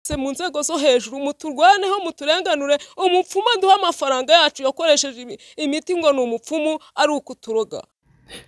se mu nzego zo hejuru muturwaneho muturenganure umupfumu aduhe amafaranga yacu yakoresheje imiti ngo ni umupfumu ari ukuturoga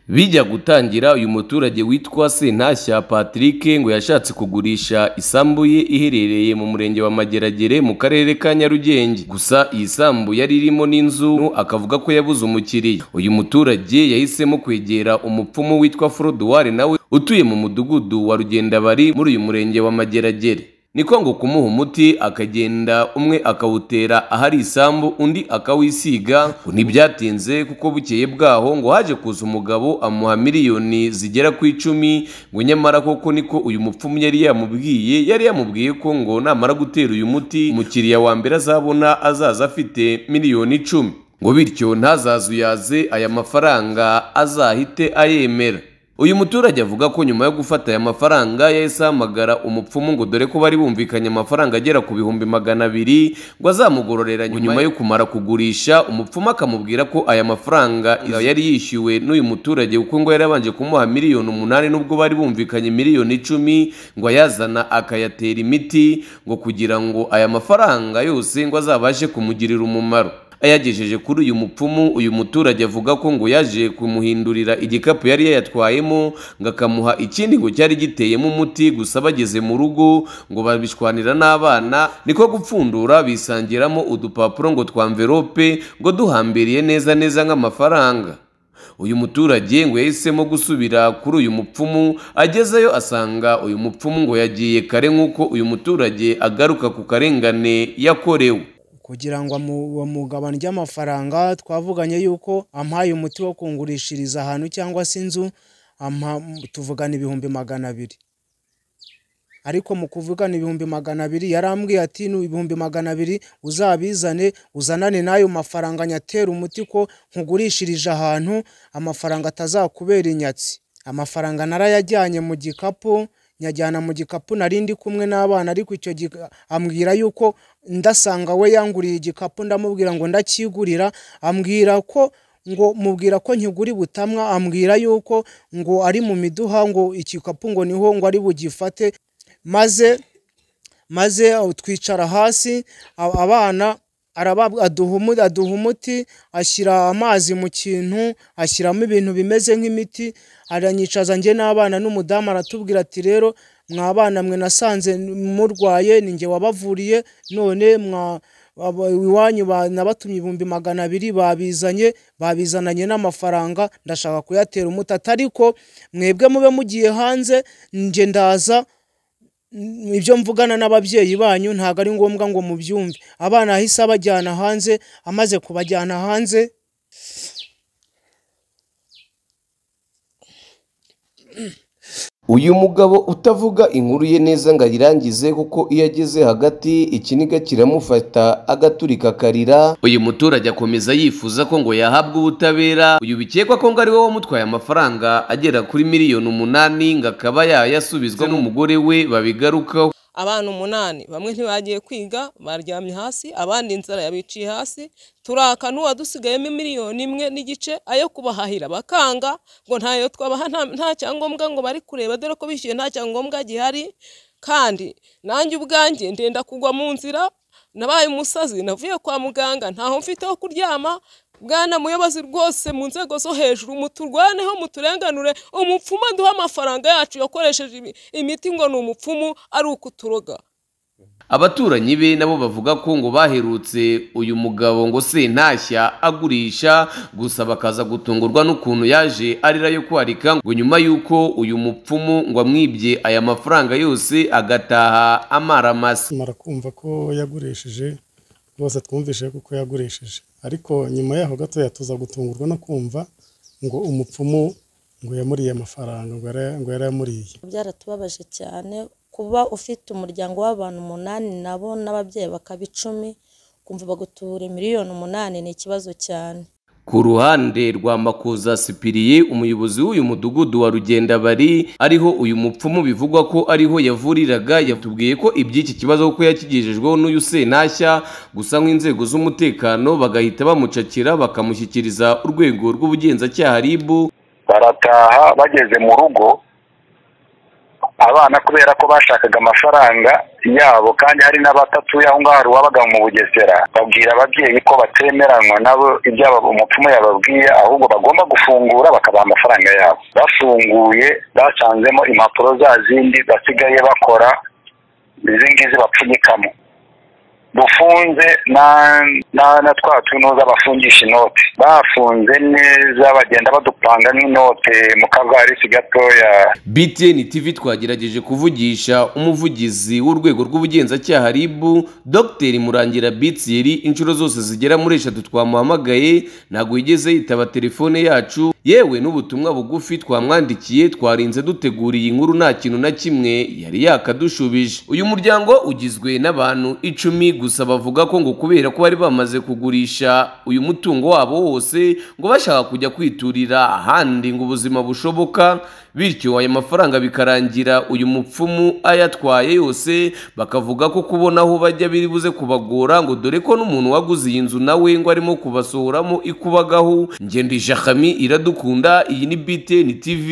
bijya gutangira uyu muturage witwa sentashya patrick ngo yashatse kugurisha isambu ye iherereye mu murenge wa mageragere mu karere ka nyarugenge gusa iyi sambu yari irimo n'inzu akavuga ko yabuze umukiriya uyu muturage yahisemo kwegera umupfumu witwa foroduware nawe utuye mu mudugudu wa rugendabari muri uyu murenge wa mageragere niko ngo kumuha umuti akagenda umwe akawutera ahari isambu undi akawisiga ngo ntibyatinze kuko bukeye bwaho ngo haje kuza umugabo amuha miliyoni zigera ku icumi ngo nyamara koko niko uyu mupfumu yari yamubwiye yari yamubwiye ko ngo namara gutera uyu muti umukiriya wa mbere azabona azaza afite miliyoni icumi ngo bityo ntazazuyaze aya mafaranga azahite ayemera uyu muturage avuga ko nyuma yo gufata aya mafaranga yahise ahamagara umupfumu ngo dore ko bari bumvikanye amafaranga agera ku bihumbi magana abiri ngo azamugororera nyuma yo kumara kugurisha umupfumu akamubwira ko aya mafaranga yari yishyuwe n'uyu muturage kuko ngo yari yabanje kumuha miliyoni umunani n'ubwo bari bumvikanye miliyoni icumi ngo ayazana akayatera imiti ngo kugira ngo aya mafaranga yose ngo azabashe kumugirira umumaro ayagejeje kuri uyu mupfumu uyu muturage avuga ko ngo yaje kumuhindurira igikapu yari yayatwayemo ngo akamuha ikindi ngo cyari giteyemo umuti gusa bageze mu rugo ngo babishwanira n'abana niko gupfundura bisangiramo udupapuro ngo twamverope ngo duhambiriye neza neza nk'amafaranga uyu muturage ngo yahisemo gusubira kuri uyu mupfumu agezeyo asanga uyu mupfumu ngo yagiye kare nk'uko uyu muturage agaruka ku karengane yakorewe kugira ngo bamugabane ry'amafaranga twavuganye yuko ampaye umuti wo kungurishiriza ahantu cyangwa se inzu tuvugana ibihumbi magana abiri ariko mu kuvugana ibihumbi magana abiri yarambwiye ati ibihumbi magana abiri uzabizane uzanane n'ayo mafaranga nyatera umuti ko nkugurishirije ahantu amafaranga atazakubera inyatsi amafaranga narayajyanye mu gikapu nyajyana mu gikapu nari ndi kumwe n'abana ariko icyo ambwira yuko ndasanga we yanguriye igikapu ndamubwira ngo ndakigurira ambwira ko ngo mubwira ko nkiguri butamwa ambwira yuko ngo ari mu miduha ngo igikapu ngo niho ngo ari bugifate maze maze twicara hasi abana aduha umuti ashyira amazi mu kintu ashyiramo ibintu bimeze nk'imiti aranyicaza njye n'abana n'umudamu aratubwira ati rero mwabana mwe nasanze murwaye ni njye wabavuriye none iwanyu nabatumye ibihumbi magana abiri babizanye babizananye n'amafaranga ndashaka kuyatera umuti atariko mwebwe mube mugiye hanze njye ndaza ibyo mvugana n'ababyeyi banyu ntabwo ari ngombwa ngo mubyumve abana ahise abajyana hanze amaze kubajyana hanze uyu mugabo utavuga inkuru ye neza ngo ayirangize kuko iyo ageze hagati ikiniga kiramufata agaturika akarira uyu muturage akomeza yifuza ko ngo yahabwe ubutabera uyu bikekwa ko ngo ari wowe wamutwaye amafaranga agera kuri miliyoni umunani ngo akaba yayasubizwa n'umugore we babigarukaho abana umunani bamwe ntibagiye kwiga baryamye hasi abandi inzara yabiciye hasi turaka n'uwadusigayemo miliyoni imwe n'igice ayo kubahahira bakanga ngo ntayo twabaha nta cyangombwa ngo bari kureba dore ko bishyuye nta cyangombwa gihari kandi nanjye ubwanjye ndenda kugwa mu nzira nabaye umusazi navuye kwa muganga ntaho mfite ho kuryama bwana muyobozi rwose mu nzego zo hejuru muturwaneho muturenganure umupfumu aduhe amafaranga yacu yakoresheje imiti ngo ni umupfumu ari ukuturoga abaturanyi be nabo bavuga ko ngo baherutse uyu mugabo ngo sentashya agurisha gusa bakaza gutungurwa n'ukuntu yaje arira yo kwarika ngo nyuma y'uko uyu mupfumu ngo amwibye aya mafaranga yose agataha amaramasi mara kumva ko yagurishije rwose twumvise kuko yagurishije ariko nyuma yaho gatoya tuza gutungurwa no kumva ngo umupfumu ngo yamuriye amafaranga ngo yari yamuriye byaratubabaje cyane kuba ufite umuryango w'abantu umunani nabo n'ababyeyi bakaba icumi kumva bagutura miliyoni umunani ni ikibazo cyane ku ruhande rwa makuza sipiriye umuyobozi w'uyu mudugudu wa rugendabari ariho uyu mupfumu bivugwa ko ariho yavuriraga yatubwiye ko iby'iki kibazo kuko yakigejejweho n'uyu sentashya gusa nk'inzego z'umutekano bagahita bamucakira bakamushyikiriza urwego rw'ubugenzacyaha ribu barataha bageze mu rugo abana kubera ko bashakaga amafaranga yabo kandi hari n'abatatuye aho ngaho hari uwabaga mu bugesera babwira ababyeyi ko batemeranywa nabo ibyo aba- umupfumu yababwiye ahubwo bagomba gufungura bakabaha amafaranga yabo bafunguye basanzemo impapuro za zindi basigaye bakora izi ngizi bapfunyikamo dufunze na na na twa tunoza bafungisha inote bafunze neza bagenda badupanga nk'inote mu kavarisi gatoya BTN TV twagerageje kuvugisha umuvugizi w'urwego rw'ubugenzacyaha RIB Dr Murangira Bitsiri inshuro zose zigera muri eshatu twamuhamagaye ntabwo yigeze yitaba telefone yacu yewe n'ubutumwa bugufi twamwandikiye twarinze duteguriye inkuru nta kintu na kimwe yari yakadushubije uyu muryango ugizwe n'abantu icumi gusa bavuga ko ngo kubera ko bari bamaze kugurisha uyu mutungo wabo wose ngo bashaka kujya kwiturira ahandi ngo ubuzima bushoboka bityo ayo mafaranga bikarangira uyu mupfumu ayatwaye yose bakavuga ko kubona aho bajya biri buze kubagora ngo dore ko n'umuntu waguze iyi nzu nawe ngo arimo kubasohoramo ikubagaho ngendije akami iradukunda iyi ni BTN TV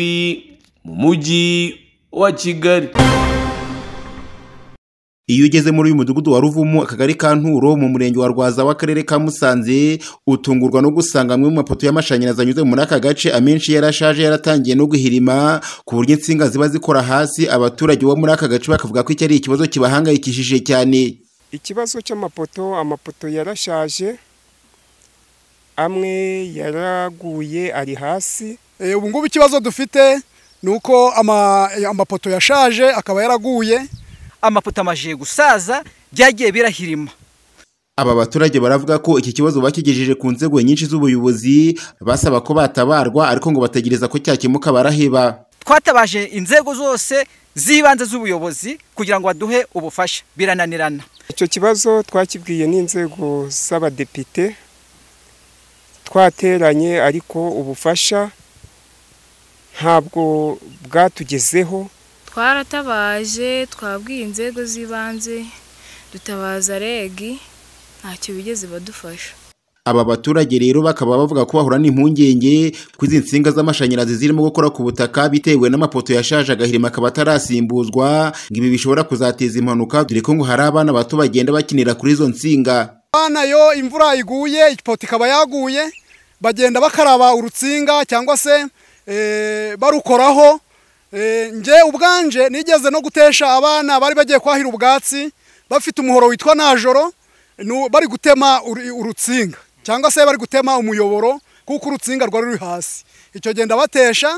mu mujyi wa Kigali Iyo ugeze muri uyu mudugudu wa Ruvumu akagari ka Nturo mu murenge wa Rwaza w'akarere ka Musanze utungurwa no gusanga amwe mu mapoto y'amashanyarazi anyuze muri aka gace amenshi yarashaje yaratangiye no guhirima ku buryo insinga ziba zikora hasi abaturage bo muri aka gace bakavuga ko iki ari ikibazo kibahangayikishije cyane ikibazo cy'amapoto amapoto yarashaje amwe yaraguye ari hasi Eh, ubu ngubu ikibazo dufite ni uko ama- amapoto yashaje akaba yaraguye amapoto amajije gusaza byagiye birahirima Aba baturage baravuga ko iki kibazo bakigejeje ku nzego nyinshi z'ubuyobozi basaba ko batabarwa ariko ngo bategereza ko cyakemuka baraheba. twatabaje inzego zose z'ibanze z'ubuyobozi kugira ngo baduhe ubufasha birananirana icyo kibazo twakibwiye n'inzego z'abadepite twateranye ariko ubufasha ntabwo bwatugezeho twaratabaje twabwiye inzego z'ibanze dutabaza regi ntacyo bigeze badufasha Aba baturage rero bakaba bavuga ko bahura n'impungenge ko izi nsinga z'amashanyarazi zirimo gukora ku butaka bitewe n'amapoto yashaje agahirima akaba atarasimbuzwa ngo ibi bishobora kuzateza impanuka dore ko ngo hari abana bato bagenda bakinira kuri izo nsinga. abana yo imvura iguye ipoto ikaba yaguye bagenda bakaraba urutsinga cyangwa se eh, barukoraho Eh, nge ubwanje nigeze no gutesha abana bari bagiye kwahira ubwatsi bafite umuhoro witwa najoro nu- bari gutema uru- urutsinga cyangwa se bari gutema umuyoboro kuko urutsinga rwari ruri hasi icyo gihe ndabatesha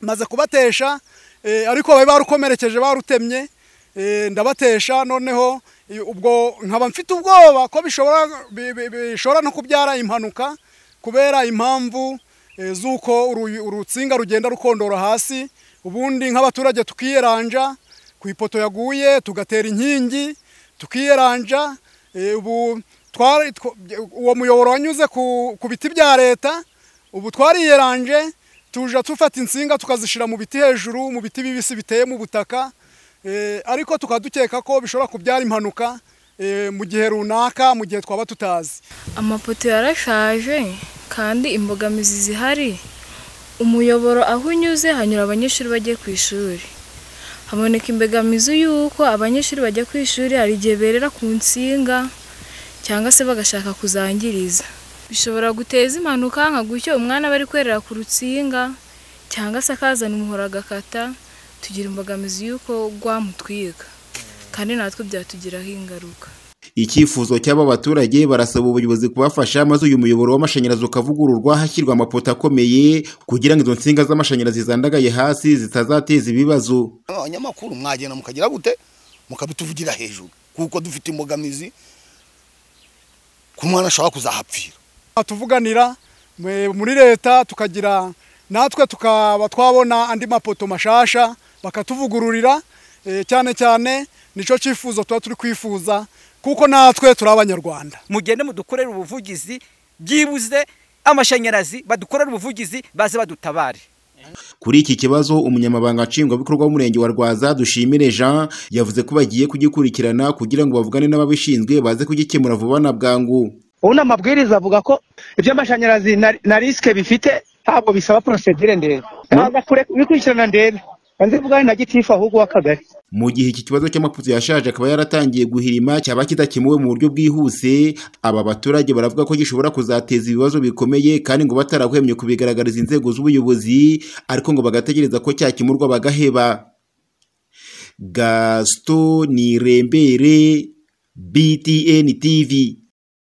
maze kubatesha eh, ariko bari barukomerekeje barutemye eh, ndabatesha noneho i- ubwo nkaba mfite ubwoba ko bishobora bi- bi- bishobora no kubyara impanuka kubera impamvu eh, z'uko uru- urutsinga rugenda rukondora hasi ubundi nk'abaturage tukiyeranja ku ipoto yaguye tugatera inkingi tukiyeranja eh, ubu twari tw- uwo muyoboro wanyuze ku ku biti bya leta ubu twariyeranje tuja tufata insinga tukazishyira mu biti hejuru mu biti bibisi biteye mu butaka eh, ariko tukaba dukeka ko bishobora kubyara impanuka eh, mu gihe runaka mu gihe twaba tutazi amapoto yarashaje kandi imbogamizi zihari umuyoboro aho unyuze hanyura abanyeshuri bagiye ku ishuri haboneka imbogamizi y'uko abanyeshuri bajya ku ishuri hari igihe berera ku nsinga cyangwa se bagashaka kuzangiriza bishobora guteza impanuka nka gutyo umwana aba ari kwerera ku rutsinga cyangwa se akazana umuhoro agakata tugira imbogamizi y'uko rwamutwiga kandi natwe byatugiraho ingaruka Icyifuzo cy'aba baturage barasaba ubuyobozi kubafasha maze uyu muyoboro w'amashanyarazi ukavugururwa hashyirwa amapoto akomeye kugira ngo izo nsinga z'amashanyarazi zandagaye hasi zitazateza ibibazo. abanyamakuru mwagenda mukagira gute mukabituvugira hejuru kuko dufite imbogamizi ku mwana ashobora kuzahapfira tuvuganira eh, muri leta tukagira natwe tukaba twabona andi mapoto mashasha bakatuvugururira eh, cyane cyane nicyo cyifuzo tuba turi kwifuza kuko natwe turi abanyarwanda mugende mudukorere ubuvugizi byibuze amashanyarazi badukorere ubuvugizi baze badutabare Kuri iki kibazo umunyamabanga nshingwabikorwa w'umurenge wa Rwaza dushimire Jean yavuze ko bagiye kugikurikirana kugira ngo bavugane n'ababishinzwe baze kugikemura vuba na bwangu. ubu ni amabwiriza avuga ko iby'amashanyarazi na- na risike bifite ntabwo bisaba porosedire ndende ntabwo bikurikirana ndebe nzivugane na gitifu ahubwo w'akagari mu gihe iki kibazo cy'amapoto yashaje akaba yaratangiye guhirima cyaba kidakemuwe mu buryo bwihuse aba baturage baravuga ko gishobora kuzateza ibibazo bikomeye kandi ngo batarahwemye kubigaragariza inzego z'ubuyobozi ariko ngo bagategereza ko cyakemurwa bagaheba gasito ni rembere btn tv